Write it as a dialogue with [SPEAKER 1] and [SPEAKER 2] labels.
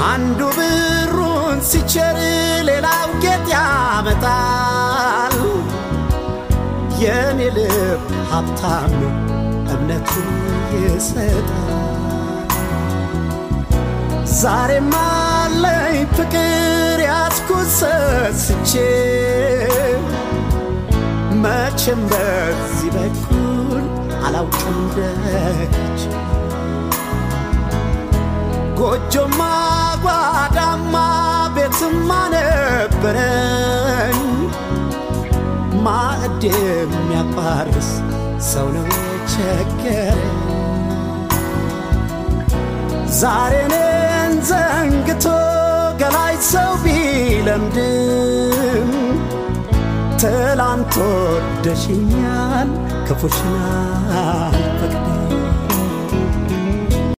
[SPEAKER 1] አንዱ ብሩን ሲቸር ሌላው ጌጥ ያመጣል። የኔ ልብ ሀብታም ነው እምነቱን ይሰጣል። ዛሬም አለኝ ፍቅር ያዝኩት ሰስቼ መቼም በዚህ በኩል አላውቅም ደጅ ጎጆማ ጓዳማ ቤትማ ነበረኝ ማዕድ የሚያቋርስ ሰው ነው የቸገረኝ ዛሬ እኔን ዘንግቶ ገላይ ሰው ቢለምድም ትላንት ወደሽኛል ክፉሽን አልፈቅድም